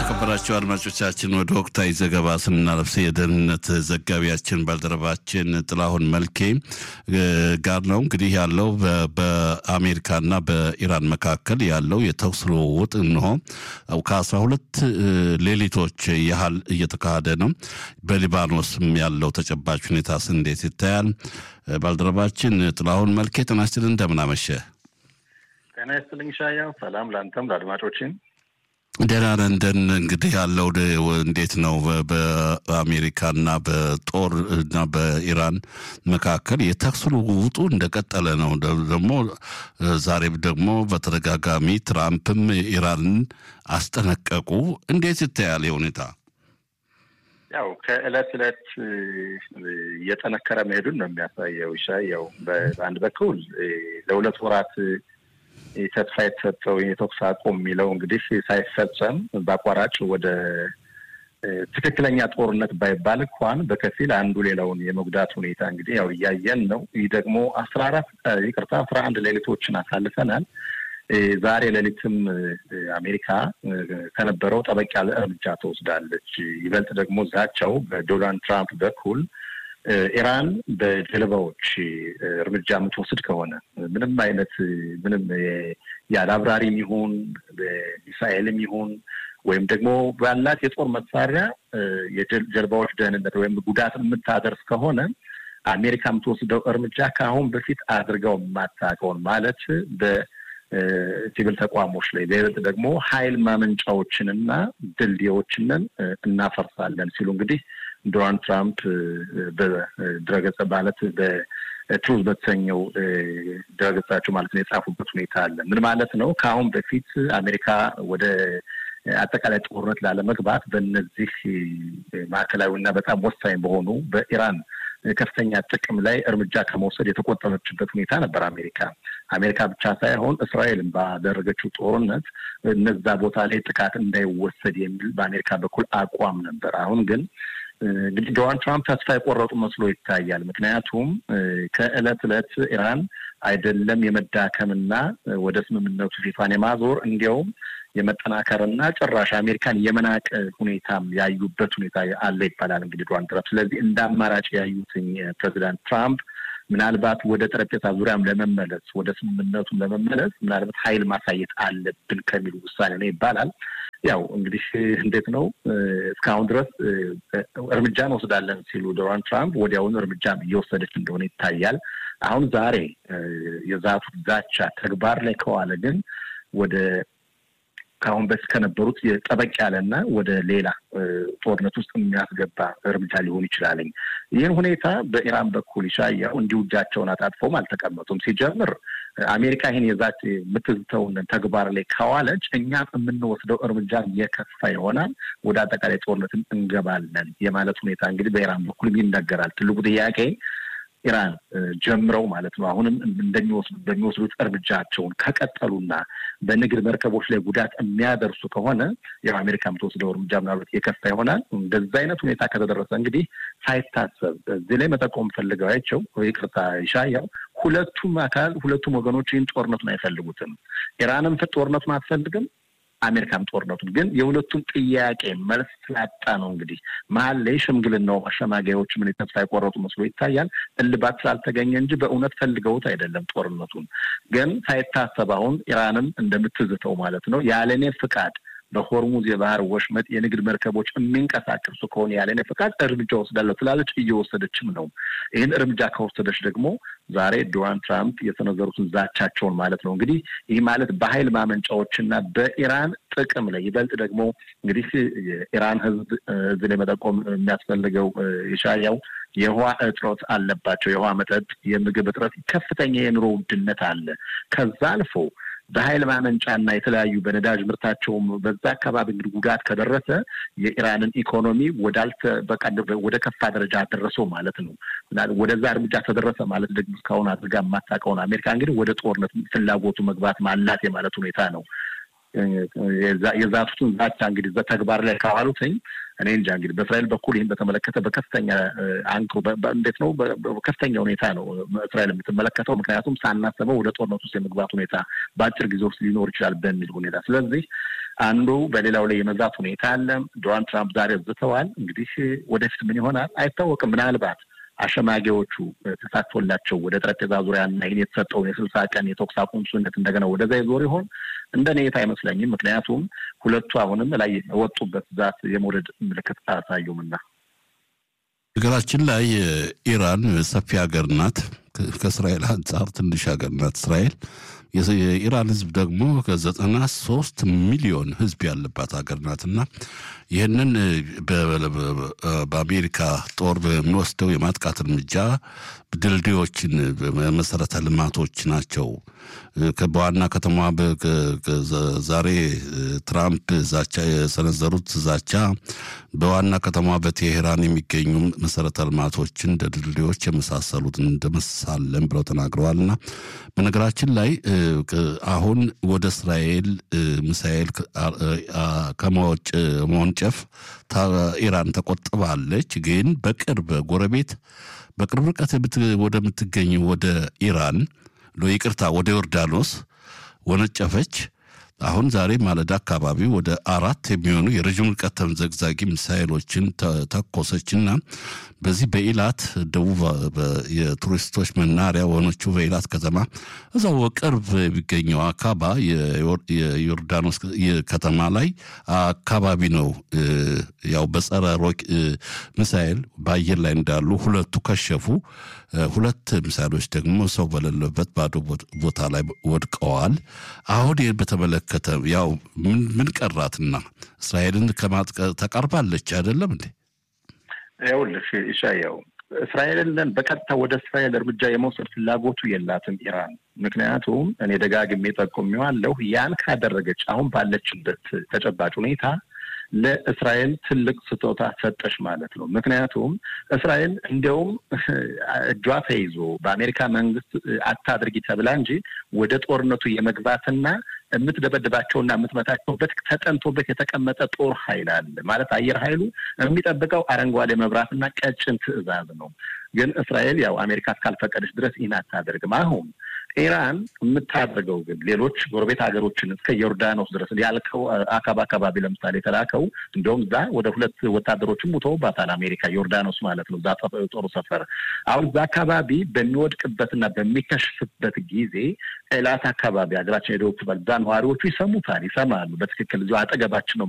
የተከበራቸው አድማጮቻችን ወደ ወቅታዊ ዘገባ ስናለፍ የደህንነት ዘጋቢያችን ባልደረባችን ጥላሁን መልኬ ጋር ነው። እንግዲህ ያለው በአሜሪካና በኢራን መካከል ያለው የተኩስ ልውውጥ እንሆ ከአስራ ሁለት ሌሊቶች ያህል እየተካሄደ ነው። በሊባኖስም ያለው ተጨባጭ ሁኔታስ እንዴት ይታያል? ባልደረባችን ጥላሁን መልኬ ጤና ይስጥልን፣ እንደምን አመሸ? ጤና ይስጥልኝ ሻያው። ሰላም ለአንተም ለአድማጮችን ደህና ነን። ደን እንግዲህ ያለው እንዴት ነው? በአሜሪካና በጦር እና በኢራን መካከል የተኩስ ልውውጡ እንደቀጠለ ነው። ደግሞ ዛሬም ደግሞ በተደጋጋሚ ትራምፕም ኢራንን አስጠነቀቁ። እንዴት ይታያል ሁኔታ? ያው ከእለት እለት እየጠነከረ መሄዱን ነው የሚያሳየው። ሻያው በአንድ በኩል ለሁለት ወራት ተስፋ የተሰጠው የተኩስ አቁም የሚለው እንግዲህ ሳይፈጸም በአቋራጭ ወደ ትክክለኛ ጦርነት ባይባል እንኳን በከፊል አንዱ ሌላውን የመጉዳት ሁኔታ እንግዲህ ያው እያየን ነው። ይህ ደግሞ አስራ አራት ይቅርታ አስራ አንድ ሌሊቶችን አሳልፈናል። ዛሬ ሌሊትም አሜሪካ ከነበረው ጠበቅ ያለ እርምጃ ትወስዳለች። ይበልጥ ደግሞ ዛቻው በዶናልድ ትራምፕ በኩል ኢራን በጀልባዎች እርምጃ የምትወስድ ከሆነ ምንም አይነት ምንም ያለ አብራሪም ይሁን በሚሳኤልም ይሁን ወይም ደግሞ ባላት የጦር መሳሪያ የጀልባዎች ደህንነት ወይም ጉዳት የምታደርስ ከሆነ አሜሪካ የምትወስደው እርምጃ ከአሁን በፊት አድርገው የማታውቀውን ማለት በሲቪል ተቋሞች ላይ በይበልጥ ደግሞ ኃይል ማመንጫዎችንና ድልድዮችንን እናፈርሳለን ሲሉ እንግዲህ ዶናልድ ትራምፕ በድረገጽ ማለት በትሩዝ በተሰኘው ድረገጻቸው ማለት ነው የጻፉበት ሁኔታ አለ። ምን ማለት ነው? ከአሁን በፊት አሜሪካ ወደ አጠቃላይ ጦርነት ላለመግባት በእነዚህ ማዕከላዊ እና በጣም ወሳኝ በሆኑ በኢራን ከፍተኛ ጥቅም ላይ እርምጃ ከመውሰድ የተቆጠበችበት ሁኔታ ነበር። አሜሪካ አሜሪካ ብቻ ሳይሆን እስራኤልን ባደረገችው ጦርነት እነዛ ቦታ ላይ ጥቃት እንዳይወሰድ የሚል በአሜሪካ በኩል አቋም ነበር። አሁን ግን እንግዲህ ዶናልድ ትራምፕ ተስፋ የቆረጡ መስሎ ይታያል። ምክንያቱም ከእለት እለት ኢራን አይደለም የመዳከምና ወደ ስምምነቱ ፊቷን የማዞር እንዲያውም የመጠናከርና ጭራሽ አሜሪካን የመናቅ ሁኔታም ያዩበት ሁኔታ አለ ይባላል። እንግዲህ ዶናልድ ትራምፕ ስለዚህ እንደ አማራጭ ያዩትኝ ፕሬዚዳንት ትራምፕ ምናልባት ወደ ጠረጴዛ ዙሪያም ለመመለስ ወደ ስምምነቱም ለመመለስ ምናልባት ኃይል ማሳየት አለብን ከሚሉ ውሳኔ ነው ይባላል። ያው እንግዲህ እንዴት ነው እስካሁን ድረስ እርምጃ እንወስዳለን ሲሉ ዶናልድ ትራምፕ ወዲያውኑ እርምጃም እየወሰደች እንደሆነ ይታያል። አሁን ዛሬ የዛቱት ዛቻ ተግባር ላይ ከዋለ ግን ወደ ከአሁን በፊት ከነበሩት ጠበቅ ያለና ወደ ሌላ ጦርነት ውስጥ የሚያስገባ እርምጃ ሊሆን ይችላለኝ። ይህን ሁኔታ በኢራን በኩል ይሻያው እንዲሁ እጃቸውን አጣጥፈውም አልተቀመጡም። ሲጀምር አሜሪካ ይህን የዛች የምትዝተውን ተግባር ላይ ካዋለች እኛም የምንወስደው እርምጃ የከፋ ይሆናል፣ ወደ አጠቃላይ ጦርነትም እንገባለን የማለት ሁኔታ እንግዲህ በኢራን በኩል ይነገራል። ትልቁ ጥያቄ ኢራን ጀምረው ማለት ነው አሁንም እንደሚወስዱ በሚወስዱት እርምጃቸውን ከቀጠሉና በንግድ መርከቦች ላይ ጉዳት የሚያደርሱ ከሆነ ያው አሜሪካ የምትወስደው እርምጃ ምናልባት የከፋ ይሆናል። እንደዛ አይነት ሁኔታ ከተደረሰ እንግዲህ ሳይታሰብ እዚህ ላይ መጠቆም ፈልገው አይቸው ይቅርታ ይሻያው ሁለቱም አካል ሁለቱም ወገኖች ይህን ጦርነቱን አይፈልጉትም። ኢራንም ጦርነቱን አትፈልግም። አሜሪካም ጦርነቱን ግን የሁለቱም ጥያቄ መልስ ስላጣ ነው እንግዲህ መሀል ላይ ሽምግልናው አሸማጋዮች ምን ተስፋ የቆረጡ መስሎ ይታያል። እልባት ስላልተገኘ እንጂ በእውነት ፈልገውት አይደለም። ጦርነቱን ግን ሳይታሰብ አሁን ኢራንም እንደምትዝተው ማለት ነው ያለኔ ፍቃድ በሆርሙዝ የባህር ወሽመጥ የንግድ መርከቦች የሚንቀሳቀሱ ከሆነ ያለኔ ፍቃድ እርምጃ ወስዳለሁ ትላለች። እየወሰደችም ነው። ይህን እርምጃ ከወሰደች ደግሞ ዛሬ ዶናልድ ትራምፕ የሰነዘሩትን ዛቻቸውን ማለት ነው እንግዲህ ይህ ማለት በኃይል ማመንጫዎችና በኢራን ጥቅም ላይ ይበልጥ ደግሞ እንግዲህ የኢራን ሕዝብ እዚህ ላይ መጠቆም የሚያስፈልገው የሻያው የውሃ እጥረት አለባቸው። የውሃ መጠጥ፣ የምግብ እጥረት፣ ከፍተኛ የኑሮ ውድነት አለ። ከዛ አልፎ በኃይል ማመንጫና የተለያዩ በነዳጅ ምርታቸውም በዛ አካባቢ እንግዲህ ጉዳት ከደረሰ የኢራንን ኢኮኖሚ ወዳልተ በቃ ወደ ከፋ ደረጃ አደረሰው ማለት ነው። ወደዛ እርምጃ ተደረሰ ማለት ደግሞ እስካሁን አድርጋ የማታውቀውን አሜሪካ እንግዲህ ወደ ጦርነት ፍላጎቱ መግባት ማላት የማለት ሁኔታ ነው። የዛቱትን ዛቻ እንግዲህ በተግባር ላይ ካዋሉትኝ እኔ እንጃ እንግዲህ በእስራኤል በኩል ይህን በተመለከተ በከፍተኛ አንክሮ እንዴት ነው በከፍተኛ ሁኔታ ነው እስራኤል የምትመለከተው። ምክንያቱም ሳናስበው ወደ ጦርነት ውስጥ የመግባት ሁኔታ በአጭር ጊዜ ውስጥ ሊኖር ይችላል በሚል ሁኔታ ስለዚህ አንዱ በሌላው ላይ የመዛት ሁኔታ አለ። ዶናልድ ትራምፕ ዛሬ ዝተዋል። እንግዲህ ወደፊት ምን ይሆናል አይታወቅም። ምናልባት አሸማጊዎቹ ተሳትፎላቸው ወደ ጠረጴዛ ዙሪያና ይህን የተሰጠውን የስልሳ ቀን የተኩስ አቁም ስምምነት እንደገና ወደዛ ይዞር ይሆን? እንደ ኔታ አይመስለኝም። ምክንያቱም ሁለቱ አሁንም ላይ የወጡበት ዛት የመውረድ ምልክት አያሳዩምና። ነገራችን ላይ ኢራን ሰፊ ሀገር ናት። ከእስራኤል አንጻር ትንሽ ሀገር ናት እስራኤል። የኢራን ህዝብ ደግሞ ከዘጠና ሶስት ሚሊዮን ህዝብ ያለባት ሀገር ናትና ይህንን በአሜሪካ ጦር በሚወስደው የማጥቃት እርምጃ ድልድዮችን መሰረተ ልማቶች ናቸው። በዋና ከተማ ዛሬ ትራምፕ ዛቻ የሰነዘሩት ዛቻ በዋና ከተማ በቴሄራን የሚገኙ መሰረተ ልማቶችን እንደ ድልድዮች የመሳሰሉትን እንደመሳለን ብለው ተናግረዋልና በነገራችን ላይ አሁን ወደ እስራኤል ሚሳኤል ከመወንጨፍ ኢራን ተቆጥባለች። ግን በቅርብ ጎረቤት በቅርብ ርቀት ወደምትገኝ ወደ ኢራን ይቅርታ፣ ወደ ዮርዳኖስ ወነጨፈች። አሁን ዛሬ ማለዳ አካባቢ ወደ አራት የሚሆኑ የረዥም ርቀት ተምዘግዛጊ ሚሳይሎችን ተኮሰችና በዚህ በኢላት ደቡብ የቱሪስቶች መናሪያ የሆነችው በኢላት ከተማ እዛው ቅርብ የሚገኘው አካባ የዮርዳኖስ ከተማ ላይ አካባቢ ነው። ያው በጸረ ሮክ ሚሳይል በአየር ላይ እንዳሉ ሁለቱ ከሸፉ። ሁለት ሚሳይሎች ደግሞ ሰው በሌለበት ባዶ ቦታ ላይ ወድቀዋል። አሁን ይህን በተመለከተ ያው ምን ቀራትና እስራኤልን ከማጥቀ ተቃርባለች አይደለም እንዴ? ይኸውልሽ ኢሻያው እስራኤልን በቀጥታ ወደ እስራኤል እርምጃ የመውሰድ ፍላጎቱ የላትም ኢራን። ምክንያቱም እኔ ደጋግሜ ጠቁሜዋለሁ፣ ያን ካደረገች አሁን ባለችበት ተጨባጭ ሁኔታ ለእስራኤል ትልቅ ስጦታ ሰጠሽ ማለት ነው። ምክንያቱም እስራኤል እንዲያውም እጇ ተይዞ በአሜሪካ መንግስት አታድርጊ ተብላ እንጂ ወደ ጦርነቱ የመግባትና የምትደበድባቸውና የምትመታቸውበት ተጠንቶበት የተቀመጠ ጦር ኃይል አለ ማለት አየር ኃይሉ የሚጠብቀው አረንጓዴ መብራትና ቀጭን ትዕዛዝ ነው። ግን እስራኤል ያው አሜሪካ እስካልፈቀደች ድረስ ይህን አታደርግም። አሁን ኢራን የምታደርገው ግን ሌሎች ጎረቤት ሀገሮችን እስከ ዮርዳኖስ ድረስ ያልከው አካባ አካባቢ ለምሳሌ የተላከው እንደውም እዛ ወደ ሁለት ወታደሮችም ሙተውባታል አሜሪካ ዮርዳኖስ ማለት ነው። እዛ ጦሩ ሰፈር አሁን እዛ አካባቢ በሚወድቅበትና በሚከሽፍበት ጊዜ ኤላት አካባቢ ሀገራችን የደቡብ ክፍል እዛ ነዋሪዎቹ ይሰሙታል፣ ይሰማሉ። በትክክል እዚሁ አጠገባችን ነው